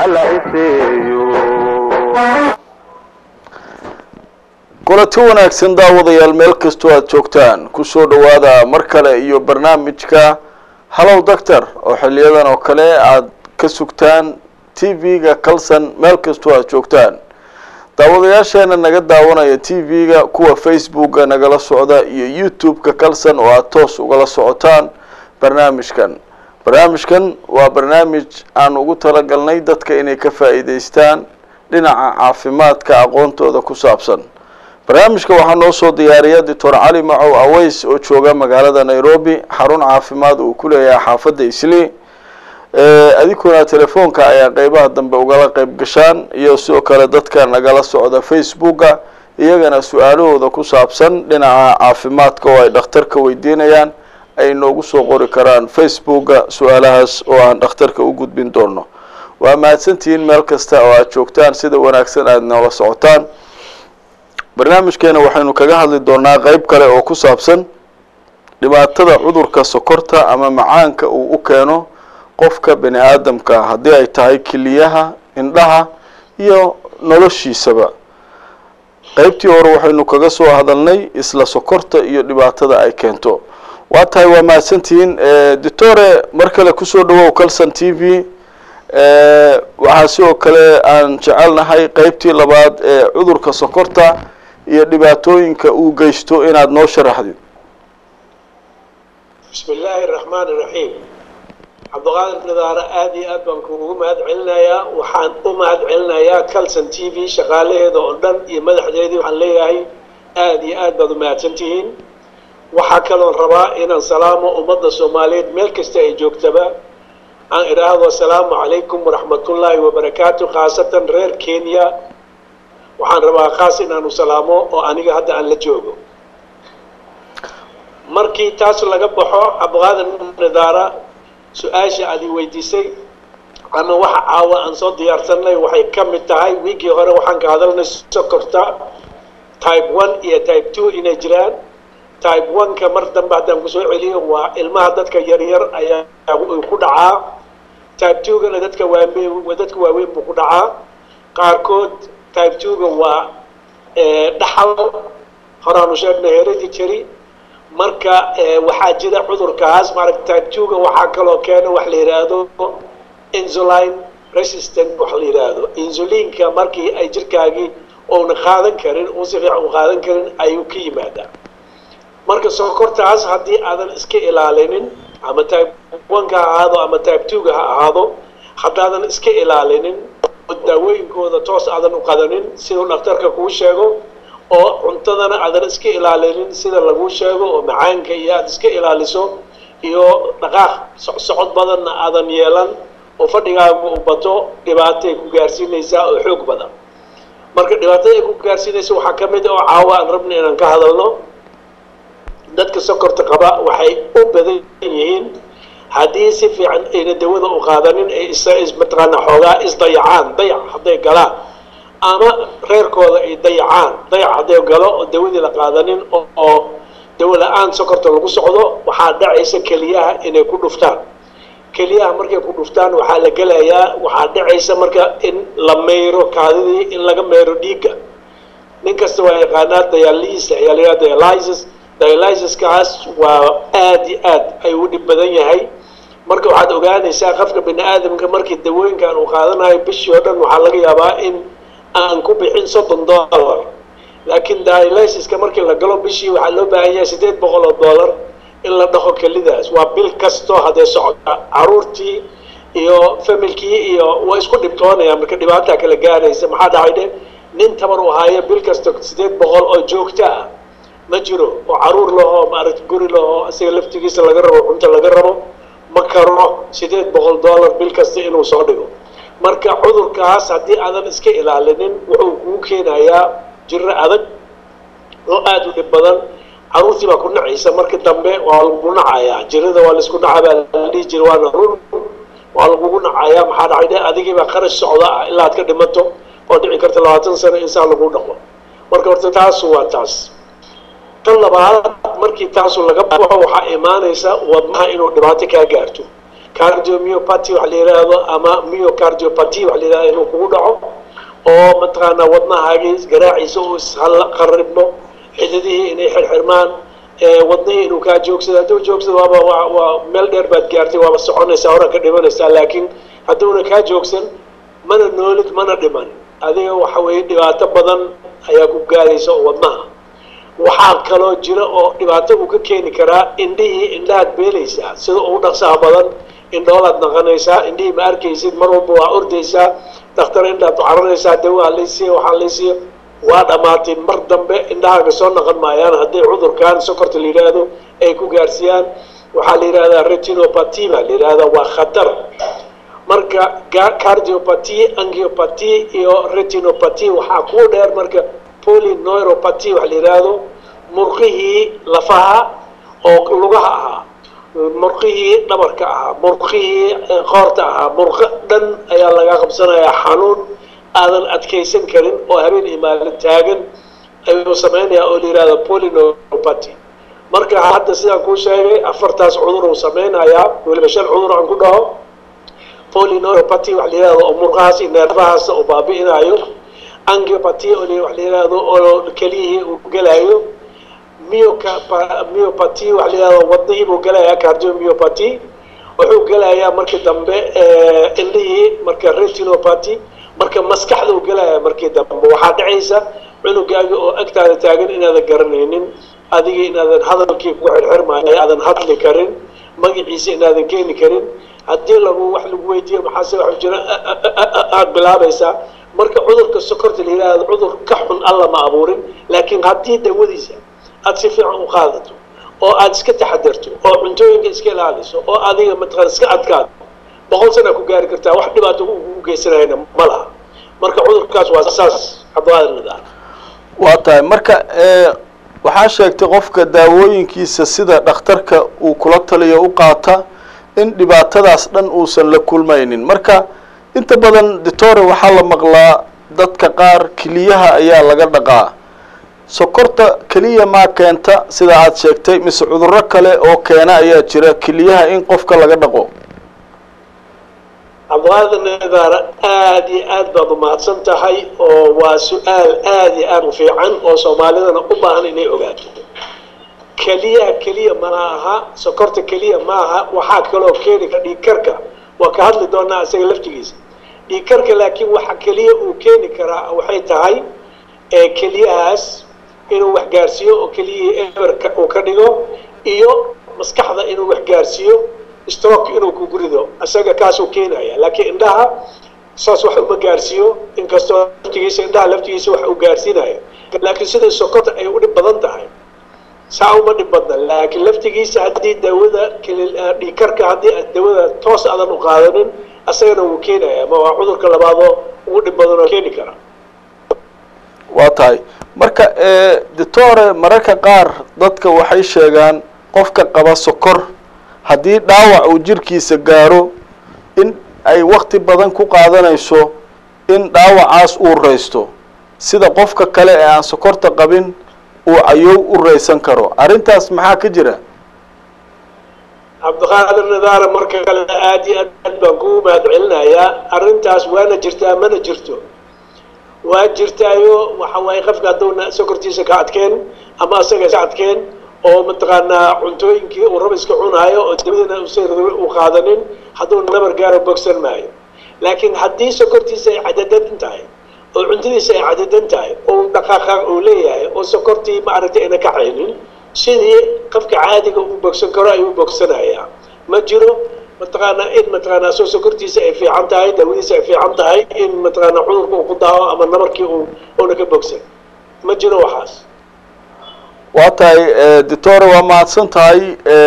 hala iseeyo kulanti wanaagsan daawadayaal meel kastoo aada joogtaan kusoo dhawaada mar kale iyo barnaamijka hallow doctor oo xiliyadan oo kale aada ka sugtaan t v-ga calson meel kastoo aada joogtaan daawadayaasheena naga daawanaya t v-ga kuwa facebooka nagala socda iyo youtube-ka calson oo aada toos ugala socotaan barnaamijkan barnaamijkan waa barnaamij aan ugu talagalnay dadka inay ka faa'iideystaan dhinaca caafimaadka aqoontooda ku saabsan barnaamijka waxaa noo soo diyaariya doctor cali macow aweys oo jooga magaalada nairobi xarun caafimaad uu ku leeyahay xaafadda isli adinkuna telefoonka ayaa qeybaha dambe ugala qeyb gashaan iyo sidoo kale dadka nagala socda facebooka iyagana su-aalahooda ku saabsan dhinaca caafimaadka oo ay dhakhtarka weydiinayaan ay noogu soo qori karaan facebooka su-aalahaas oo aan dhakhtarka u gudbin doono waa mahadsantihiin meel kasta oo aada joogtaan sida wanaagsan aada noola socotaan barnaamijkeena waxaynu kaga hadli doonaa qeyb kale oo ku saabsan dhibaatada cudurka sokorta ama macaanka uu u keeno qofka bani aadamka haddii ay tahay keliyaha indhaha iyo noloshiisaba qeybtii hore waxaynu kaga soo hadalnay isla sokorta iyo dhibaatada ay keento waa tahay waa mahadsantihiin doctore mar kale kusoo dhawow calson t v waxaa sidoo kale aan jecelnahay qeybtii labaad ee cudurka sokorta iyo dhibaatooyinka uu geysto inaad noo sharaxdid bismi illaahi araxmaan iraxiim cabdiqaadir nidaare aada iyo aad baan kuugu mahad celinayaa waxaan u mahad celinayaa calson t v shaqaalaheeda oo dhan iyo madaxdeedii waxaan leeyahay aada iyo aad baad u mahadsantihiin waxaa kaloon rabaa inaan salaamo ummadda soomaaliyeed meel kasta ay joogtaba aan idhaahdo asalaamu calaykum waraxmatullaahi wabarakaatu khaasatan reer kenya waxaan rabaa khaas inaanu salaamo oo aniga hadda aan la joogo markii taas laga baxo cabdiqaadir nidaara su-aasha aad i weydiisay ama waxa caawa aan soo diyaarsanay waxay ka mid tahay wiigii hore waxaan ka hadalnay sokorta type one iyo type two inay jiraan type one-ka mar dambe haddaan kusoo celiyo waa ilmaha dadka yaryar ayaa ku dhacaa type two-gana dadka waaweyn dadka waaweyn buu ku dhacaa qaarkood type two-ga waa dhaxal horaanu sheegnay hereditary marka waxaa jira cudurkaas maaragta type two-ga waxaa kaloo keena wax la yidhaahdo insuline resistant wax la yidhaahdo insulinka markii ay jirkaagii ouna qaadan karin uu si fiican u qaadan karin ayuu ka yimaadaa marka sokortaas haddii aadan iska ilaalinin ama type one-ka ha ahaado ama type two-ga ha ahaado haddaadan iska ilaalinin daawooyinkooda toos aadan u qadanin siduu dhakhtarka kuu sheego oo cuntadana aadan iska ilaalinin sida laguu sheego oo macaanka iyo aada iska ilaaliso iyo dhaqaaq socod badanna aadan yeelan oo fadhigaagu u bato dhibaatay ku gaarsiinaysaa oo xoog badan marka dhibaatada ay ku gaarsiinaysa waxaa ka mid oo caawa aan rabna inaan ka hadalno dadka sokorta qaba waxay u badan yihiin haddii si fiican ayna dawada u qaadanin ay mataqaana xoogaa isdayacaan dayac hadday galaan ama reerkooda ay dayacaan dayac hadday galo oo dawadii la qaadanin oo dawo la-aan sokorta lagu socdo waxaa dhacaysa keliyaha inay ku dhuftaan keliyaha markay ku dhuftaan waxaa la gelayaa waxaa dhacaysa marka in la mayro kaadidii in laga mayro dhiigga nin kasta waa yaqaanaa dialysis ayaa la yidhaha dialysis dialysiskaas waa aada iyo aad ayuu u dhib badan yahay marka waxaad ogaanaysaa qofka bini aadamka markii dawooyinkan uu qaadanayo bishii oo dhan waxaa laga yaabaa in aan ku bixin soddon dollar laakiin dialysiska markii la galo bishii waxaa loo baahan yahay siddeed boqol oo dollar in la dhaqo kelidaas waa bil kasto haddee socota caruurtii iyo familkii iyo waa isku dhibtoonayaan marka dhibaataa kala gaaraysa maxaa dhacay dhe nin tabar u haayo bil kasta siddeed boqol oo joogto ah ma jiro oo caruur lahoo maaragta guri lahoo isaga laftigiisa laga rabo cunto laga rabo ma karo siddeed boqol dollar bil kasta inuu soo dhigo marka cudurkaas haddii aadan iska ilaalinin wuxuu kuu keenayaa jiro adag oo aada u dhib badan caruurtii baa ku nacaysa marka dambe waa lagu nacayaa jirada waa laisku naca baa la dhihi jira waana run waa lagugu nacayaa maxaa dhacay de adigii baa qarash socda ah ilaa aad ka dhimato oo dhici karta labaatan sano insaan lagu dhaqo marka horta taasu waa taas tan labaad markii taasu laga baxo waxaa imaanaysa wadnaha inuu dhibaato kaa gaarto cardiomyopathy wax la yidhaahdo ama myocardiopathy wax la yidhahdo inuu kugu dhaco oo mataqaanaa wadnahaagii garaaciisa uu isqaribmo xididihii inay xirxirmaan wadnihii inuu kaa joogsado hadduu joogsado waaba waa waa meel dheer baad gaartay waaba soconaysaa horan ka dhimanaysaa laakiin hadduuna kaa joogsan mana noolid mana dhiman adiga waxa weeye dhibaato badan ayaa ku gaaraysa oo wadnaha waxaa kaloo jira oo dhibaato uu ka keeni karaa indhihii indhahaad beelaysaa sida ugu dhaqsaha badan indhoolaad naqanaysaa indhihii ma arkaysid mar walba waa ordaysaa dhakhtar indhaad caranaysaa dawaa laysiiya waxaa laysiiya waa dhammaatay mar dambe indhahaaga soo naqon maayaan hadday cudurkan sokorta la yidhaahdo ay ku gaarsiiyaan waxaa la yidhahdaa retinopathy baa la yidhahdaa waa khatar marka cardiopathy angiopathy iyo retinopathy waxaa kuu dheer marka polyneuropathy wax la yidhaahdo murqihii lafaha oo lugaha ahaa murqihii dhabarka ahaa murqihii qoorta ahaa murqo dhan ayaa laga qabsanayaa xanuun aadan adkaysan karin oo habeen iyo maalin taagan ayuu samaynayaa oo la yidhahdo polyneuropathy marka hadda sidaan kuu sheegay afartaas cudur uu samaynayaa weliba shan cudur aan ku dhaho polyneuropathy wax la yidhahdo oo murqahaas iyo neerfahaas oo baabi'inayo angiopathy oo wax la yidhahdo oo keliyihii uu gelayo myopathy wax la yidhahdo wadnihii buu gelayaa cardiomyopathy wuxuu gelayaa markii dambe indhihii marka retinopathy marka maskaxda uu gelayaa markii dambe waxaa dhacaysa cunugaaga oo agtaada taagan inaadan garanaynin adiga inaadan hadalkii ku xirxirmaayo aadan hadli karin magaciisa inaadan keeni karin haddii lagu wax lagu weydiiyo maxaase wax jira aada bilaabaysaa marka cudurka sokorta la yidhaahdo cudur ka xun alla ma abuurin laakiin haddii dawadiisa aada si fiican u qaadato oo aada iska taxadarto oo cuntooyinka iska ilaaliso oo adiga mataqaan iska adkaado boqol sana ku gaari kartaa wax dhibaato ugu geysanayna ma laha marka cudurkaas waa saas cabdiqaadir waa tahay marka waxaa sheegtay qofka daawooyinkiisa sida dhakhtarka uu kula taliyo u qaata in dhibaatadaas dhan uusan la kulmaynin marka inta badan ditore waxaa la maqlaa dadka qaar keliyaha ayaa laga dhaqaa sokorta keliya maa keenta sida aada sheegtay mise cudurro kale oo keena ayaa jira keliyaha in qofka laga dhaqo cabdiqaadir nidaara aada iyo aad baad umahadsan tahay oo waa su-aal aada iyo aada u fiican oo soomaalidana u baahan inay ogaato keliyaha keliya mana aha sokorta keliya ma aha waxaa kaloo keeni kara dhiigkarka waa ka hadli doonaa isaga laftigiisa dhiigkarka laakiin waxa keliya uu keeni karaa waxay tahay keliyahaas inuu wax gaarsiiyo oo keliyihii eberka uu ka dhigo iyo maskaxda inuu wax gaarsiiyo stroke inuu kugu rido isaga kaasuu keenaya laakiin indhaha saas wax uma gaarsiiyo inkastoo laftigiisa indhaha laftigiisa wax uu gaarsiinayo laakiin siday sokorta ay u dhib badan tahay saa uma dhib badna laakiin laftigiisa haddii daawada dhiikarka haddii aad daawada toos aadan u qaadanin isagana wuu keenaya ma waa cudurka labaadoo ugu dhib badan oo keeni kara waa tahay marka ditore mararka qaar dadka waxay sheegaan qofka qaba sokor haddii dhaawac uu jirkiisa gaaro in ay wakti badan ku qaadanayso in dhaawacaas uu raysto sida qofka kale ee aan sokorta qabin uu cayow u raysan karo arrintaas maxaa ka jira cabdiqaadir nidaara marka kale aada iyo aad baan kugu mahad celinayaa arrintaas waana jirtaa mana jirto waa jirtaayo waxa waaye qofka hadduuna sokortiisa ka adkeen ama asaga iska adkeen oo mataqaanaa cuntooyinkii uu raba iska cunaayo oo dabadina usa u qaadanin hadduu nabar gaaro bogsan maayo laakiin haddii sokortiisa ay cadadan tahay oo cuntadiisa ay cadadan tahay oo dhaqaaqa uu leeyahay oo sokortii maaragtay ayna ka caynin sidii qofka caadiga uu bogsan karo ayuu bogsanayaa ma jiro mataqaanaa in mataqaanaa soo sokortiisa ay fiican tahay daawadiisa ay fiican tahay in mataqaanaa cudurka uu ku daawo ama nabarkii uu uuna ka bogsan ma jiro waxaas waa tahay ditore waa mahadsan tahay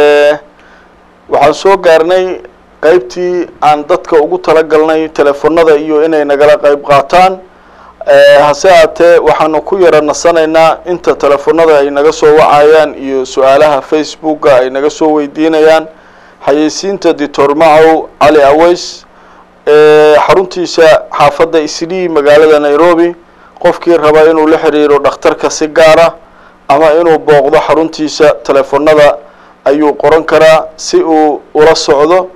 waxaan soo gaarnay qeybtii aan dadka ugu talagalnay telefonada iyo inay nagala qeyb qaataan hase haatee waxaanu ku yara nasanaynaa inta telefonada ay naga soo wacayaan iyo su-aalaha facebooka ay naga soo weydiinayaan xayeysiinta ditor macow cali aweys xaruntiisa xaafadda islii magaalada nairobi qofkii raba inuu la xiriiro dhakhtarka si gaara ama inuu booqdo xaruntiisa telefonada ayuu qoran karaa si uu ula socdo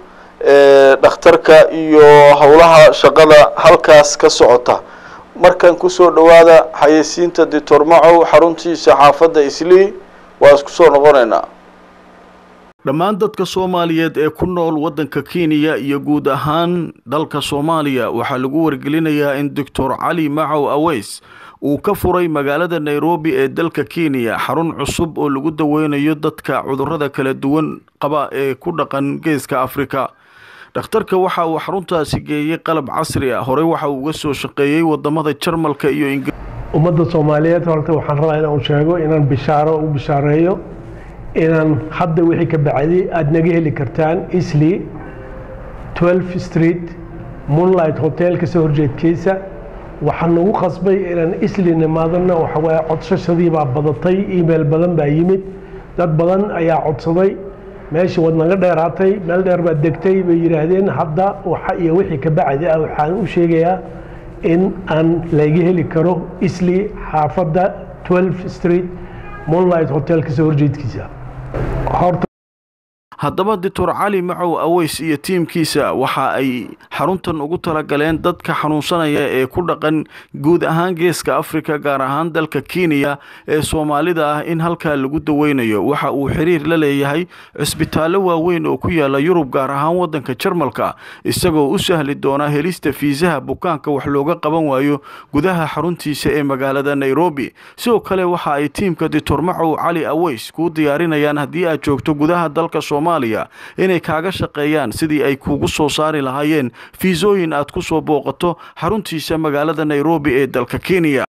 dhakhtarka iyo howlaha shaqada halkaas ka socota markan kusoo dhawaada xayeysiinta doctor macow xaruntiisa xaafadda islii waa isku soo noqonaynaa dhammaan dadka soomaaliyeed ee ku nool waddanka kenya iyo guud ahaan dalka soomaaliya waxaa lagu wargelinayaa in doctor cali macow aweys uu ka furay magaalada nairobi ee dalka kenya xarun cusub oo lagu daweynayo dadka cudurrada kala duwan qaba ee ku dhaqan geeska afrika dhakhtarka waxa uu xaruntaasi geeyey qalab casri ah horey waxa uu uga soo shaqeeyey wadamada jarmalka iyo ingir ummadda soomaaliyeed horta waxaan rabaa inaan sheego inaan bishaaro u bishaareeyo inaan hadda wixii ka bacday aada naga heli kartaan isli 12 street moonlight hotel kasoo horjeedkiisa waxaan nagu qasbay inaan isli nimaadana waxawaaye codsashadii baa badatay email badan baa yimid dad badan ayaa codsaday meesha waad naga dheeraatay meel dheer baad degtay bay yidhaahdeen hadda waxa iyo wixii ka bacdi ah waxaan u sheegayaa in aan laga heli karo isli xaafadda 12 street moonlight hotel kasoo horjeedkiisa horta haddaba doctor cali macow aweys iyo tiimkiisa waxa ay xaruntan ugu talagaleen dadka xanuunsanaya ee ku dhaqan guud ahaan geeska afrika gaar ahaan dalka kenya ee soomaalida ah in halkaa lagu daweynayo waxa uu xiriir la leeyahay cisbitaallo waaweyn oo ku yaala yurub gaar ahaan waddanka jarmalka isagoo u sahli doona helista fiisaha bukaanka wax looga qaban waayo gudaha xaruntiisa ee magaalada nairobi sidoo kale waxa ay tiimka doctor macow cali aweys kuu diyaarinayaan haddii aad joogto gudaha dalka soomaaliya inay kaaga shaqeeyaan sidii ay kuugu soo saari lahaayeen fiisooyin aad ku soo booqato xaruntiisa magaalada nairobi ee dalka kenya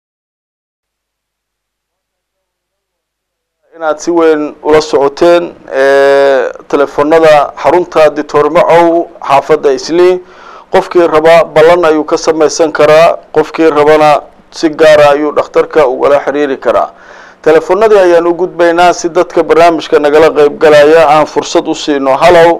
inaad si weyn ula socoteen telefoonada xarunta doctor macow xaafadda islii qofkii raba ballan ayuu ka samaysan karaa qofkii rabana si gaara ayuu dhakhtarka ugala xiriiri karaa telefoonadii ayaan u gudbaynaa si dadka barnaamijka nagala qeyb galaya aan fursad u siino hallow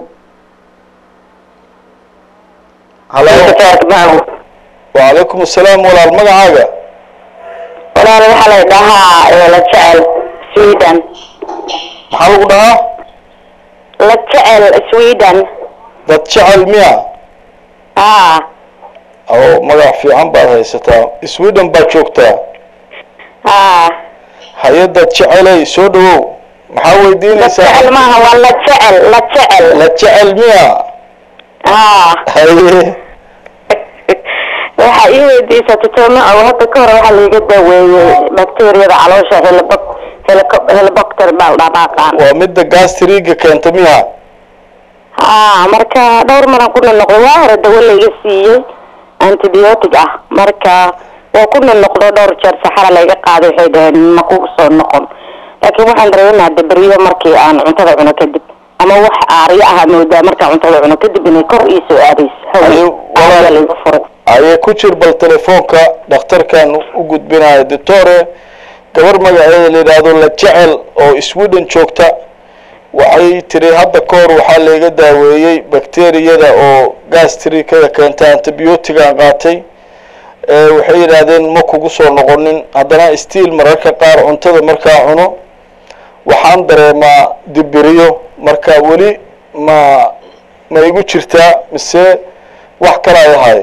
hallow wacalaykum asalaam walaal magacaaga walaal waxaa la dhahaa la jecel sweden maxaa lagu dhahaa la jecel sweden dad jecel miya a o magac fiican baad haysataa sweden baad joogtaa a hay-adad jeceley soo dhawow maxaa la weydiinaysaa jecel maaha waa la jecel la jecel la jecel miya a haye waxaa ii weydiisa tutoma oo hadda ka hore waxaa laiga daaweeyey bacteriyada caloosha helbo helibocter baa la dhabaaqaan waa midda gastriga keenta miya ha marka dhowr maran ku nonoqdo waa hore dawo laiga siiyey antibiotic ah marka waa ku nonoqdo dhowr jeer saxara laiga qaaday waxay dhaheen ma kugu soo noqon laakiin waxaan dareemaa dabriyo markii aan cuntada cuno kadib ama wax aaryo aha moodaa markaan cuntada cuno kadib inay kor ii soo aadayso Ayo, hawe walaal. aaryo laiga furay ayay ku jir bal telefoonka dhakhtarkan u gudbinayo doctore gabar magaceeda la yidhaahdo la jecel oo sweden joogta waxay tiri hadda ka hor waxaa layga daaweeyey bakteriyada oo gastrikada keenta antibiotigan qaatay ee waxay yidhaahdeen ma kugu soo noqonin haddana stiil mararka qaar cuntada markaa cuno waxaan dareemaa dibiriyo marka weli ma ma igu jirtaa mise wax kala ay ahay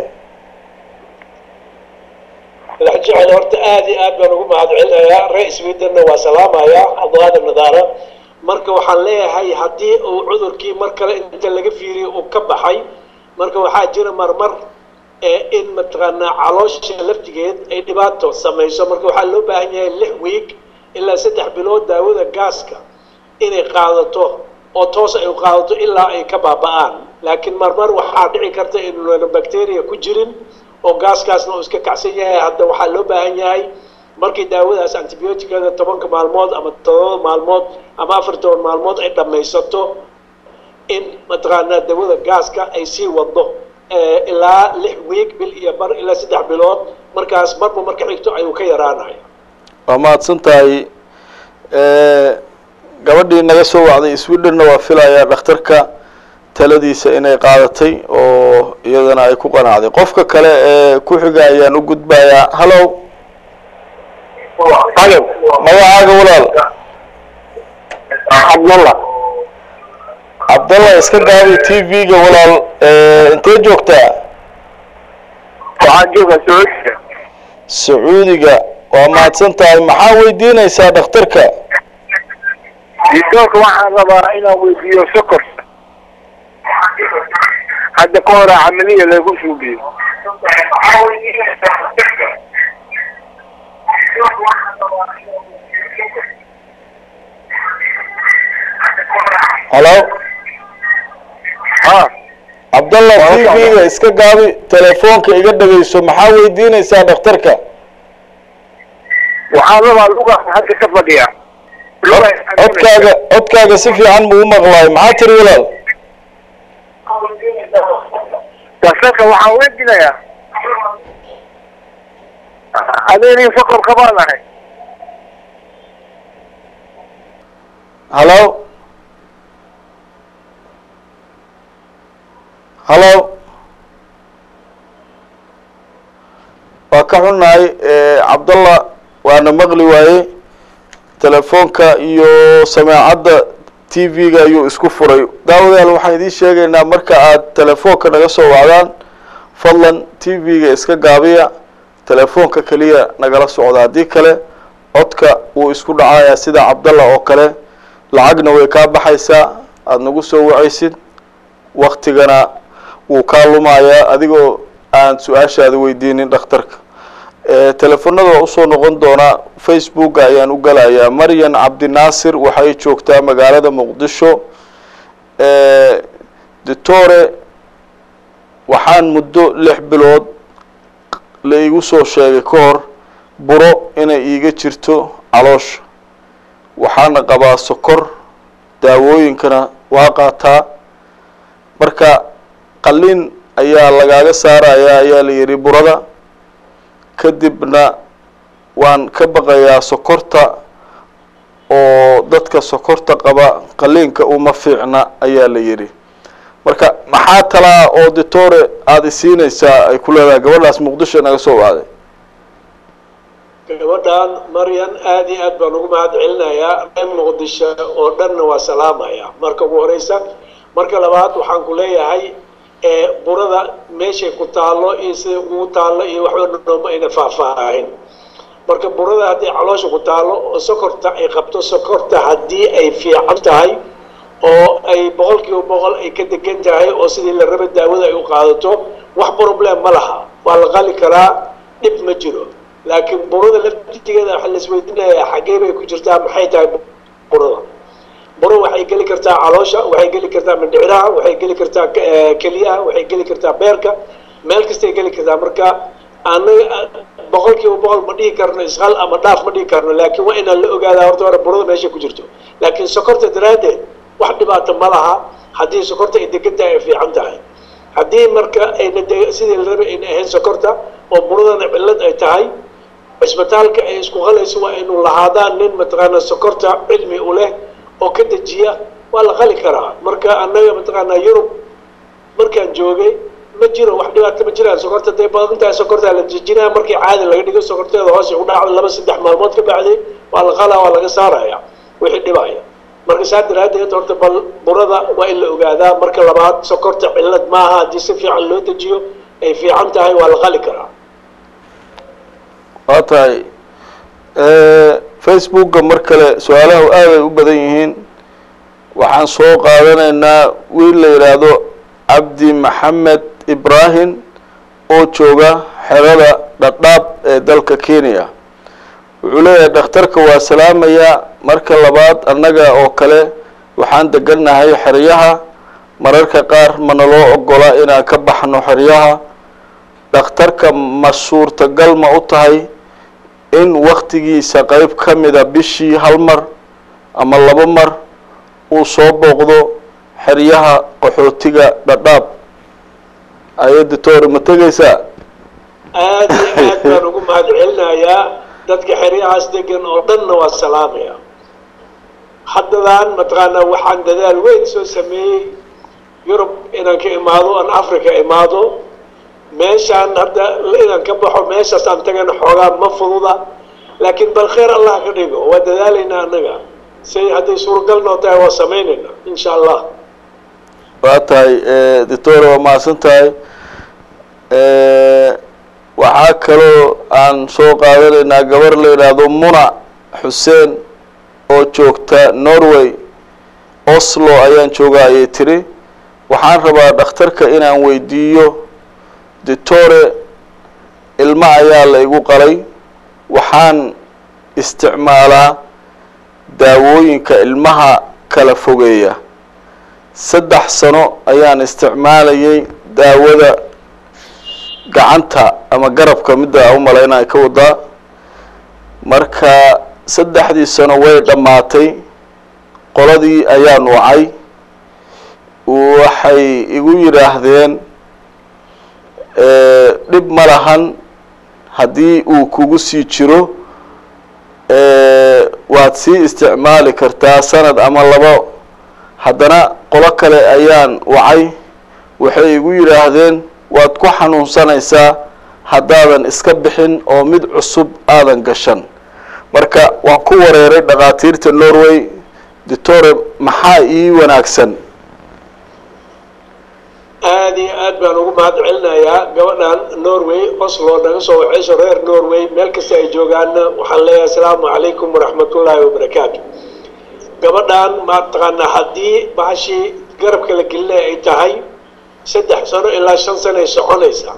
madax jecel horta aad iyo aad baan ugu mahadcelinayaa ree swedenna waa salaamayaa abwaada nadaara marka waxaan leeyahay haddii uu cudurkii mar kale inta laga fiiriyo uu ka baxay marka waxaa jira marmar ee in mataqaanaa caloosha laftigeed ay dhibaato samayso marka waxaa loo baahan yahay lix wiig ilaa saddex bilood daawada gaaska inay qaadato oo toos ay u qaadato ilaa ay ka baaba'aan laakiin marmar waxaa dhici karta inuuna bacteria ku jirin oo gaaskaasna uu iska kacsan yahay hadda waxaa loo baahan yahay markii daawadaas antibioticada tobanka maalmood ama todoba maalmood ama afar toban maalmood ay dhammaysato in mataqaanaa daawada gaaska ay sii wado eh, ilaa lix wiig bil iyo bar ilaa saddex bilood markaas marba marka xigto ayuu ka yaraanaya waa mahadsan tahay gabadhii naga soo wacday swedhenna waa filayaa dhakhtarka taladiisa inay qaadatay oo iyadana ay ku qanacday qofka kale ee ku xiga ayaan u gudbayaa hallow magacaaga walaal cabdalla cabdalla iska gaabi t v-ga walaal intee joogtaa waxaan joogaa sacuudiga sacuudiga waa mahadsan tahay maxaa weydiinaysaa dhakhtarka ditoorka waxaan rabaa inaan weydiiyo sokor hadda ka hore camaliya lagu suubiyo halo ha cabdalla Waa t socda. v-ga iska gaabi telefoonka iga dhagayso maxaa weydiinaysaa dhakhtarka waxaan rabaa luga hadda ka fadhiya luga codkaaga codkaaga si fiican muu maqlaay maxaa tiri walaal daktarka waxaan weydiinayaa adeerin sokor kabaan ahay halo halo waa ka xunnahay cabdalla waana maqli waaye telefoonka iyo sameecadda t v-ga ayuu isku furay daawadayaal waxaan idiin sheegaynaa marka aad telefoonka naga soo wacdaan fadlan t v-ga iska gaabiya telefoonka keliya nagala socda haddii kale codka wuu isku dhacayaa sida cabdalla oo kale lacagna way kaa baxaysaa aada nagu soo wacaysid waktigana wuu kaa lumayaa adigoo aan su-aashaada weydiinin dhakhtarka telefonada waa usoo noqon doonaa facebooka ayaan u galayaa maryan cabdinaasir waxay joogtaa magaalada muqdisho doctore waxaan muddo lix bilood la iigu soo sheegay ka hor buro inay iiga jirto caloosha waxaana qabaa sokor daawooyinkana waa qaataa marka qalin ayaa lagaaga saarayaa ayaa la yidhi burada kadibna waan ka baqayaa sokorta oo dadka sokorta qaba qaliinka uma fiicna ayaa la yidhi marka maxaa talaa oo ditore aada isiinaysaa ay ku leedahay gabadhaas muqdisho naga soo wacday gabadhan maryan aad iyo aad baan ugu mahad celinayaa reer muqdisho oo dhanna waa salaamaya marka ugu horeysa marka labaad waxaan ku leeyahay burada meeshay ku taallo iyo sida ugu taallo iyo waxba nooma ayna faahfaahin marka burada haddii caloosha ku taallo oo sokorta ay qabto sokorta haddii ay fiican tahay oo ay boqol kiiba boqol ay ka degan tahay oo sidii la raba daawada ay u qaadato wax problem ma laha waa la qali karaa dhib ma jiro laakiin burada laftigeeda waxaa laisweydiinayaa xaggee bay ku jirtaa maxay tahay burada buro waxay geli kartaa caloosha waxay geli kartaa mindhiciraha waxay geli kartaa keliyaha waxay geli kartaa beerka meel kastay geli kartaa marka anaga boqol kiiba boqol ma dhihi karno ishal ama dhaaf ma dhihi karno laakiin waa inaan la ogaadaa horta hore burada meesha ku jirto laakiin sokorta daraaddeed wax dhibaato ma laha haddii sokorta ay degan tahay ay fiican tahay haddii marka ayna sidii la rabay ayna ahayn sokorta oo buradana cillad ay tahay cisbitaalka ay isku qalayso waa inuu lahaadaan nin mataqaanaa sokorta cilmi u leh oo ka dejiya waa la qali karaa marka annaga mataqaanaa yurub markaan joogay ma jiro wax dhibaato ma jiraan sokorta day badan tahay sokortaa la dejinaya markii caadi laga dhigo sokorteeda hoose u dhacdo laba saddex maalmood ka bacday waa la qalaa waa laga saaraya wixii dhibaya marka saa daraaddeed horta bal burada waa in la ogaadaa marka labaad sokorta cillad maaha haddii si fiican loo dejiyo ay fiican tahay waa la qali karaa waa tahay facebooka mar kale su-aalaha aaday u badan yihiin waxaan soo qaadanaynaa wiil la yidhaahdo cabdi maxamed ibrahim oo jooga xerada dhadhaab ee dalka kenya wuxuu leeyahay dhakhtarka waa salaamayaa marka labaad annaga oo kale waxaan degannahay xeryaha mararka qaar mana loo ogola inaan ka baxno xeryaha dhakhtarka ma suurtagal ma u tahay in waktigiisa qeyb ka mida bishii hal mar ama laba mar uu soo booqdo xeryaha qaxootiga dhadhaab ayadda toori ma tegaysaa aad iyo aad baan ugu mahad celinayaa dadka xeryahaas degan oo dhanna waa salaamaya haddadaan mataqaanaa waxaan dadaal weyn soo sameeyey yurub inaan ka imaado aan africa imaado meeshaan hadda inaan ka baxo meeshaas aan tagana xoogaa ma fududa laakiin bal khayr allah ka dhigo waa dadaalaynaa annaga say hadday suuragal noo tahay waa samaynaynaa insha allah waa tahay doctor waa mahadsan tahay waxaa kaloo aan soo qaadanaynaa gabar la yidhaahdo muna xuseen oo joogta norway oslo ayaan joogaa ayay tiri waxaan rabaa dhakhtarka inaan weydiiyo doctore ilmo ayaa la igu qalay waxaan isticmaalaa daawooyinka ilmaha kala fogeeya saddex sano ayaan isticmaalayay daawada gacanta ama garabka midda u malaynaya ka wadaa marka saddexdii sano way dhammaatay qoladii ayaan wacay waxay igu yidhaahdeen dhib ma lahan haddii uu kugu sii jiro waad sii isticmaali kartaa sanad ama labo haddana qolo kale ayaan wacay waxay igu yidhaahdeen waad ku xanuunsanaysaa haddaadan iska bixin oo mid cusub aadan gashan marka waan ku wareeray dhakhaatiirta norway doctore maxaa ii wanaagsan aada iyo aad baan ugu mahad celinayaa gabadhan norway oslo naga soo waceyso reer norway meel kasta ay joogaanna waxaan leeyahay asalaamu calaykum waraxmatullaahi wabarakaatu gabadhan mataqaanaa haddii bahashii garabka la gelinaya ay tahay saddex sano ilaa shan sano ay soconaysaa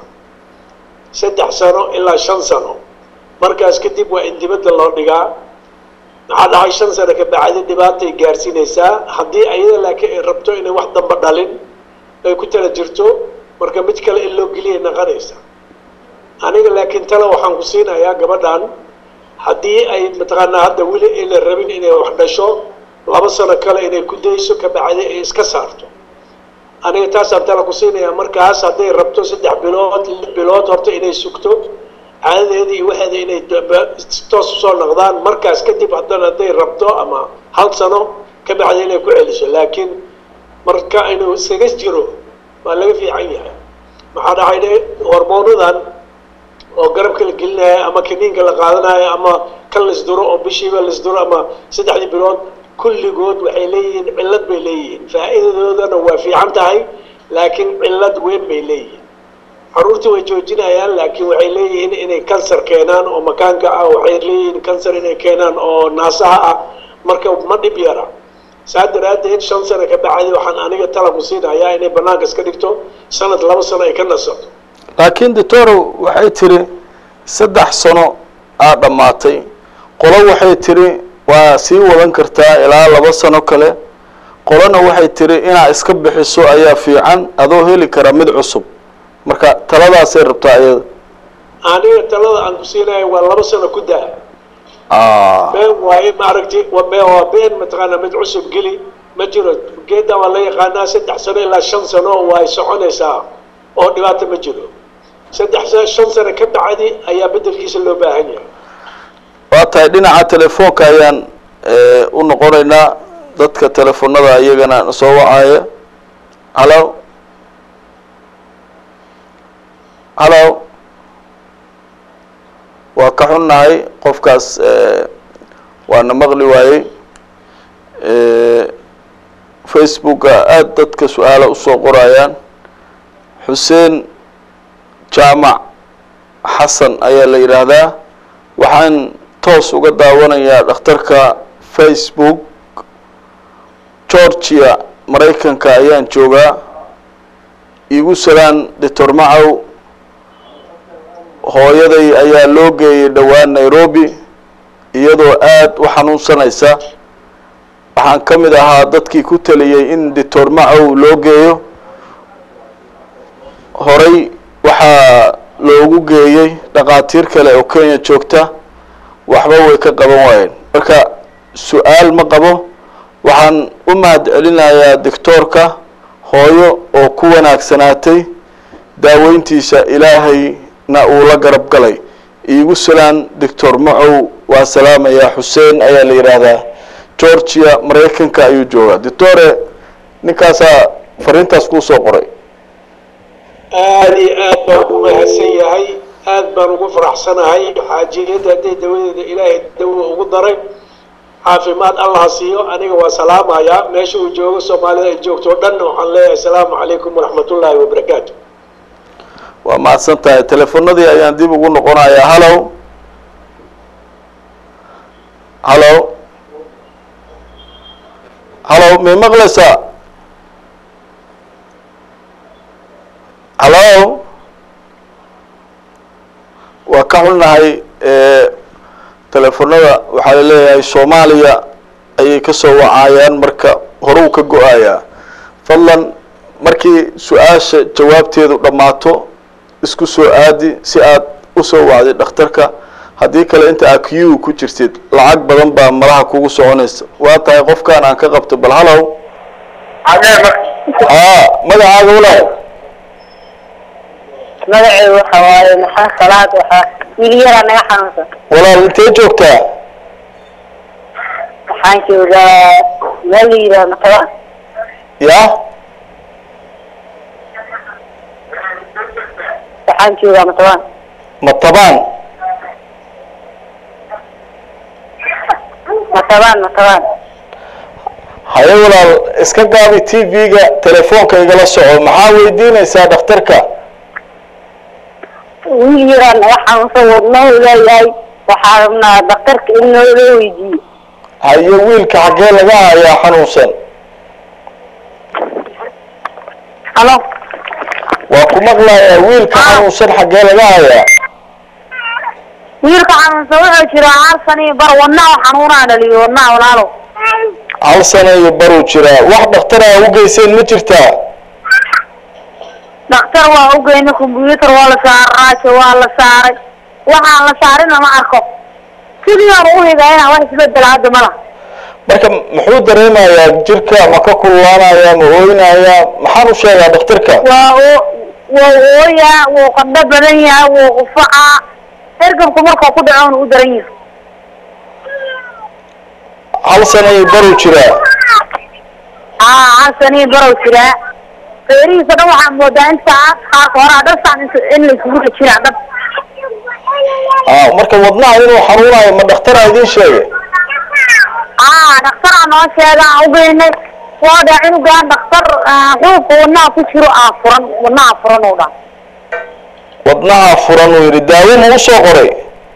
saddex sano ilaa shan sano markaas kadib waa in dibadda loo dhigaa maxaa dhahay shan sano ka bacdi dhibaatay gaarsiinaysaa haddii ayada laakiin ay rabto inay wax damba dhalin ay ku tala jirto marka mid kale in loo geliyay naqanaysa aniga laakiin tale waxaan ku siinayaa gabadhan haddii ay mataqaanaa hadda weli ayna rabin inay wax dhasho laba sano kale inay ku dayso ka bacdi ay iska saarto aniga taasaan tala ku siinayaa markaas hadday rabto saddex bilood lix bilood horta inay sugto caadadeeda iyo waxeeda inay toos usoo noqdaan markaas kadib haddana hadday rabto ama hal sano ka bacdi inay ku celiso laakiin marka inuu iskaga jiro waa laga fiican yahay maxaa dhacayne hormoonadan oo garabka la gelinayo ama kaniinka la qaadanayo ama kan laisduro oo bishiiba laisduro ama saddexdii bilood kulligood waxay leeyihiin cillad bay leeyihiin faa'iidadoodana waa fiican tahay laakiin cillad weyn bay leeyihiin caruurtii way joojinayaan laakiin waxay leeyihiin inay kansar keenaan oo makaanka ah waxay leeyihiin kansar inay keenaan oo naasaha ah marka ma dhib yara saa daraaddeed shan sano ka bacdi waxaan aniga talaku siinayaa inay banaanka iska dhigto sanad laba sano ay ka nasato laakiin doctoro waxay tiri saddex sano aa dhammaatay qolo waxay tiri waa sii wadan kartaa ilaa laba sano kale qolona waxay tiri inaad iska bixiso ayaa fiican adoo heli kara mid cusub marka taladaasay rabtaa iyada aniga talada aan ku siinayo waa laba sano ku daa been waaye maaragti waa been mataqaanaa mid cusub geli ma jiro geedda waa la yaqaanaa saddex sano ilaa shan sano way soconaysaa oo dhibaato ma jiro saddex shan sano ka bacdi ayaa bedelkiisa loo baahan yahay waa tahay dhinaca telefoonka ayaan u noqonaynaa dadka telefoonada iyagana soo wacaya hallo hallo waa ka xunnahay qofkaas waana maqli waayey facebooka aada dadka su-aala usoo qorayaan xuseen jaamac xasan ayaa la yidhaahdaa waxaan toos uga daawanayaa dhakhtarka facebook georgia maraykanka ayaan joogaa iigu salaan doctor macow hooyaday ayaa loo geeyay dhowaan nairobi iyadoo aada u xanuunsanaysa waxaan ka mid ahaa dadkii ku taliyey in doctor macow loo geeyo horay waxaa loogu geeyey dhakhaatiir kale oo kenya joogta waxba way ka qaban waayeen marka su-aal ma qabo waxaan u mahad celinayaa doctoorka hooyo oo ku wanaagsanaatay daaweyntiisa ilaahayna uu la garab galay iigu salaan doctor macow waa salaamayaa xuseen ayaa la yidhaahdaa georgia maraykanka ayuu joogaa doctore ninkaasaa fariintaas kuu soo qoray aada iyo aad baan u mahadsan yahay aad baan ugu faraxsanahay xaajiyadda hadday dawadeeda ilaahay dawa ugu daray caafimaad allaha siiyo aniga waa salaamayaa meesha uu joogo soomaalida ay joogto o dhanna waxaan leeyahay asalaamu calaykum waraxmatullaahi wabarakaatu waa mahadsan tahay telefonadii ayaan dib ugu noqonayaa hallow hallow hallow may maqlaysaa hallow waa ka xunnahay telefonada waxaa laleeyahay soomaaliya ayay ka soo wacayaan marka horuu ka go-ayaa fadlan markii su-aasha jawaabteedu dhammaato isku soo aadi si aad usoo wacday dhakhtarka haddii kale inta aa q ku jirtid lacag badan baa malaha kugu soconaysa waa tahay qofkaan aan ka qabto bal hallow adee ma aa magacaaga walaal magaceedu waxa waaye maxaa salaad waxaa wiil yaraa naga xanuunsan walaal intee joogtaa waxaan joogaa meel la yidhaha mataba ya waxaan joogaa matabaan matabaan matabaan matabaan haye walaal iska gaabi t v-ga telefoonka igala soco maxaa weydiinaysaa dhakhtarka wiil yaraa naga xanuunsan wadnahu leeyahay waxaa rabnaa daktarka in noo loo weydiiyo haye wiilka xaggee laga hayaa xanuunsan halo waa ku maqlayaa wiilka xanuunsan xaggee laga hayaa wiilka xanuunsan wuxuu jiraa hal sano iyo bar wadnaha xanuunaa dhaliyo wadnaha walaalo hal sano iyo baruu jiraa wax dhaktara u geyseen ma jirtaa daktar waa ugeyna combyuutar waa la saaray raajo waa la saaray waxaan la saarina ma arko sidii aan u higayna wax isbedela hadda mala marka muxuu dareemayaa jirka ma ka kululaanaya ma ooynayaa maxaan u sheegaa dhakhtarka waa oo waa ooyaa wuu qandho badan yahay wuu qufacaa ergamku markuu ku dhaco u daran yahay hal sano iyo baruu jiraa aa hal sanii barow jiraa feerihiisa dhan waxaa moodaa intaa qaarka hore dhasaan in la isugu jiraa dhab ah marka wadnaha inuu xanuunayo ma dhakhtaraa idiin sheegay aa dhakhtaraa noo sheega aan ugeynay waa dhaa cunugaan dhakhtar xuubka wadnaha ku jiro aa furan wadnaha furan oo dhan wadnaha furan uu yidhi daawo ma u soo qoray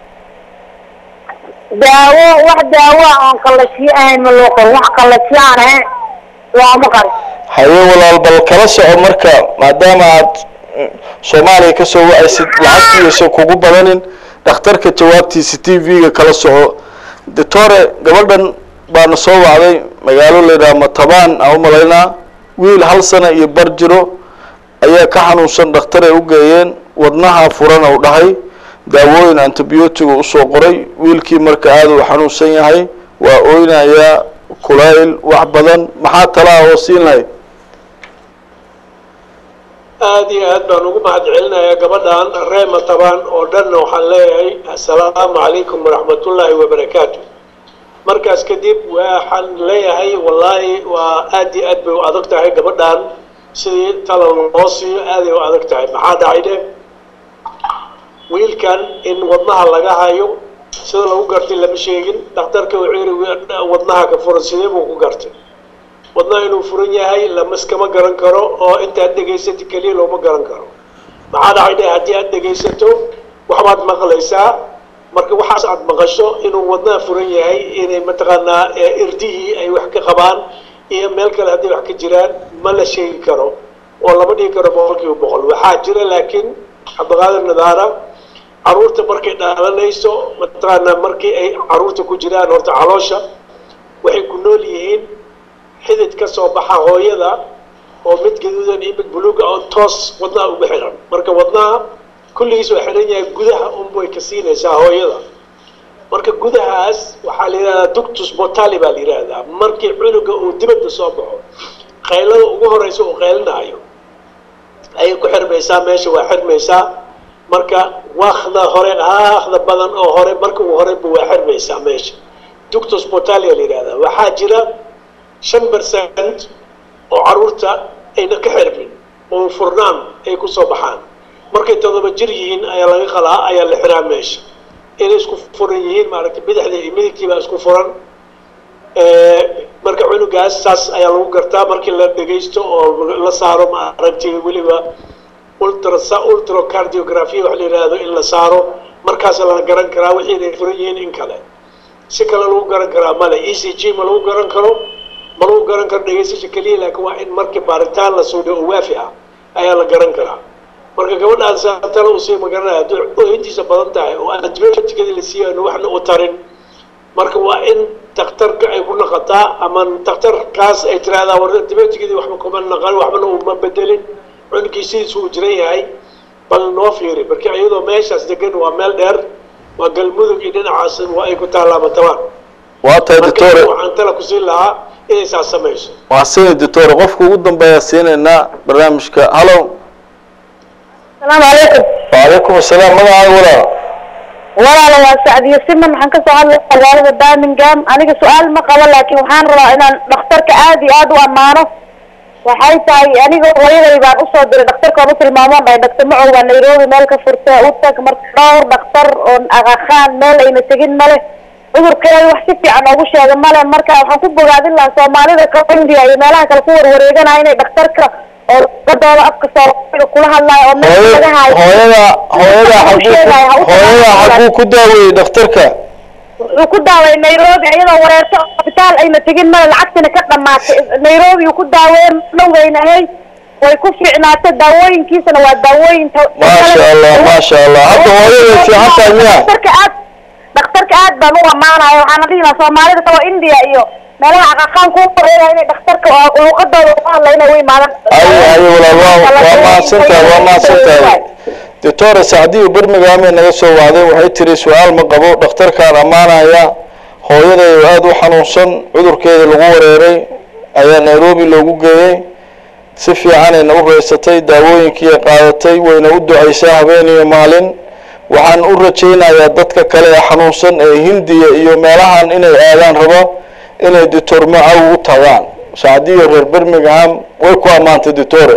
daawo wax daawo ah oon qallajiyo ahayn ma loo qoro wax qallajiyo aan ahayn looma qari haye walaal bal kala soco marka maadaama aad mm, soomaaliya ka soo wacaysid lacagtiisa kugu badanin dhakhtarka jawaabtiisa t v-ga kala soco doctore gabadhan baana soo wacday magaalo layidhaha matabaan aan u malaynaa wiil hal sana iyo bar jiro ayaa ka xanuunsan dhakhtar ay u geeyeen wadnaha furan uu dhahay daawooyin antibiotiga usoo qoray wiilkii marka aada uu xanuunsan yahay waa oynayaa kulayl wax badan maxaa talaa oo siin lahayd aada iyo aad baan ugu mahad celinayaa gabadhan reema tabaan oo dhanna waxaan leeyahay assalaamu calaykum waraxmatullaahi wabarakaatu markaas kadib waxaan leeyahay wallaahi waa aad iyo aad bay u adag tahay gabadhan sidii talal loo siiyo aaday u adag tahay maxaa dhacay dhe wiilkan in wadnaha laga hayo sida lagu gartay lama sheegin dhakhtarka wuxuu yidhi wadnaha ka furan sidee buu ku gartay wadnaha inuu furan yahay lamaskama garan karo oo intaad dhegaysato keliya looma garan karo maxaa dhacay dhe haddii aad dhegaysato waxbaad maqlaysaa marka waxaas aad maqasho inuu wadnaha furan yahay inay mataqaanaa irdihii ay wax ka qabaan iyo meel kale hadday wax ka jiraan ma la sheegi karo oo lama dhigi karo boqolkiiba boqol waxaa jira laakiin cabdiqaadir nadaara caruurta markay dhalanayso mataqaanaa markii ay caruurta ku jiraan horta caloosha waxay ku nool yihiin xidid ka soo baxa hooyada oo mid gaduudan iyo mid buluuga oo toos wadnaha ugu xiran marka wadnaha kulligiis waa xiran yahay gudaha unbay ka siinaysaa hooyada marka gudahaas waxaa la yidhahdaa ductus botali baa la yidhaahdaa markii cunuga uu dibadda soo baxo qaylada ugu horeysa uu qaylinaayo ayay ku xirmaysaa meesha waa xirmaysaa marka wakda hore aakda badan oo hore marka uu horeyba waa xirmaysaa meesha ductus botalia la yidhahdaa waxaa jira shan percent oo caruurta ayna ka xirmin oo furnaan ay ku soo baxaan markay todoba jir yihiin ayaa laga qalaa ayaa la xiraa meesha inay isku furan yihiin maaragtay bidixda iyo midigtiibaa isku furan marka cunugaas saas ayaa lagu gartaa markii la dhegaysto oo la saaro maaragtay weliba ultra ultracardiography wax la yidhaahdo in la saaro markaas la garan karaa wixii inay furan yihiin in kale si kale lagu garan karaa male e c g ma lagu garan karo ma lagu garan karo dhegaysasha keliya laakiin waa in markii baaritaan la suudho oo waafi ah ayaa la garan karaa marka gabadhaas tala usii magaranaya haddii oohintiisa badan tahay oo antibioticadii la siiyo aan waxna u tarin marka waa in daktarka ay ku naqataa ama daktarkaas ay tiraahdaa war antibioticadii waxba kuma naqan waxbana uma bedelin cunugii sidiisu uu jiran yahay bal noo fiiri marka iyadoo meeshaas degan waa meel dheer waa galmudug iyo dhinacaas waa ay ku taallaa matabaan waa tahay doctore waxaan tala ku siin lahaa inay saas samayso waa sini doctore qofka ugu dambeeya siinaynaa barnaamijka hallo asalaamu calaykum wacalaykum asalaam magacaaga walaal walaala waa sacdiyo siman waxaan kasoo hadlay magaalada birmingham aniga su-aal ma qabo laakiin waxaan rabaa inaan dhakhtarka aad iyo aad u ammaano waxay tahay aniga hooyaday baan usoo diray dhakhtarka oon u tilmaamoon dhahay dhaktar macow baa nairobi meel ka furta u tag marka dhowr dhakhtar oo aqaqaan meel ayna tegin male cudurkeeda wax si fiican oogu sheega male marka waxaan ku bogaadin lahaa soomaalida ka india iyo meelaha kale ku warwareeganaya inay dhakhtarka oo luqadooda afka soomaaliga kula hadlaayo oo meel laga haayo hooyada hooyada xaguu hooyada xaguu ku daaweeyey dhakhtarka wuxuu ku daaway nairobi iyadoo wareerto isbitaal ayna tegin male lacagtina ka dhamaatay nairobi uu ku daaweeye dhowgayna ahay way ku fiicnaatay daawooyinkiisana waa daawooyin maasha allah maasha allah hadda hooyada fiican tahay miya dhakhtarka aad dhakhtarka aad baan u amaanaya waxaana dhihi lahaa soomaalida kaloo india iyo meelaha aqaqaan ku wareegaya inay dhakhtarka oo luqadooda uga hadla inay u imaadaan haye haye walaal waa waa mahadsan tahay waa mahadsan tahay doctora sacdiyo birmingham naga soo wacday waxay tiri su-aal ma qabo dhakhtarkaan ammaanaya hooyaday oo aada u xanuunsan cudurkeeda lagu wareeray ayaa nairobi loogu geeyey si fiicanayna u reysatay daawooyinkii ay qaadatay wayna u ducaysaa habeen iyo maalin waxaan u rajaynayaa dadka kale ee xanuunsan ee hindiya iyo meelahan inay aadaan rabo inay doctor macaw u tagaan sacdiyo reer birmingham way ku ammaantay doctore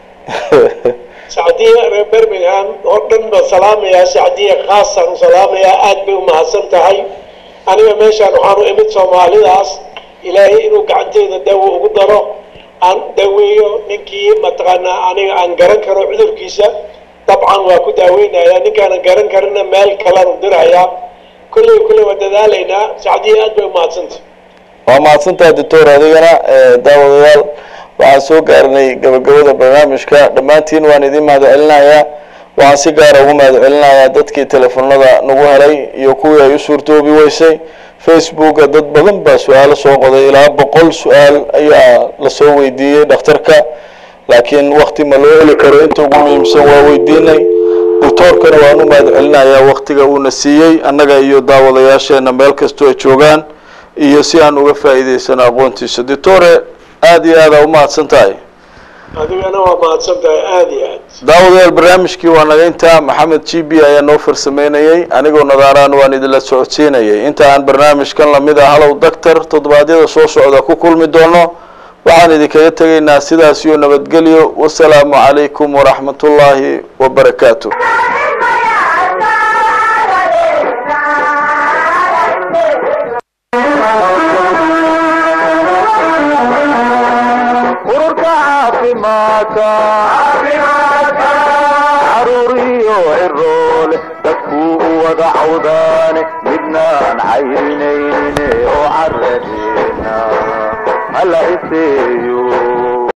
sacdiya reer birmingham oo dhan baan salaamayaa sacdiya khaasaan u salaamayaa aad bay u mahadsan tahay aniga meeshaan waxaan u imid soomaalidaas ilaahay inuu gacanteeda daawo ugu daro aan daweeyo ninkii mataqaanaa aniga aan garan karo cudurkiisa dabcan waa ku daaweynayaa ninkaanan garan karina meel kalaan u dirayaa kolley kolley waa dadaalaynaa sacdiya aad bay u mahadsantah waa mahadsantaha doctor adigana daawadayaal waxaan soo gaarnay gabagabada barnaamijka dhammaantiin waan idin mahad celinayaa waxaan si gaara ugu mahad celinayaa dadkii telefoonada nagu helay iyo kuwii ay u suurtoobi weysay facebooka dad badan baa su-aalo soo qoday ilaa boqol su-aal ayaa lasoo weydiiyey dhakhtarka laakiin wakti ma loo heli karo inta ugu muhiimsan waa weydiinay doctoorkana waan u mahad celinayaa waktiga uuna siiyey annaga iyo daawadayaasheena meel kastoo ay joogaan iyo si aan uga faa'iidaysano aqoontiisa doctore aada iyo aada u mahadsan tahay adigana waa mahadsan tahay aada iyo aad daawadayaal barnaamijkii waa naga intaa maxamed g b ayaa noo farsameynayey anigoo nadaaraan waan idinla socodsiinayay inta aan barnaamijkan lamid ah halow doctor toddobaadyada soo socda ku kulmi doono waxaan idinkaga tegaynaa sidaas iyo nabadgelyo wasalaamu calaykum waraxmat ullaahi wabarakaatu ururka caafimaadka caruuriyo ciroole dadkuu u wada cawdaane midnaan cayrinayne oo caradeena hala iseeyo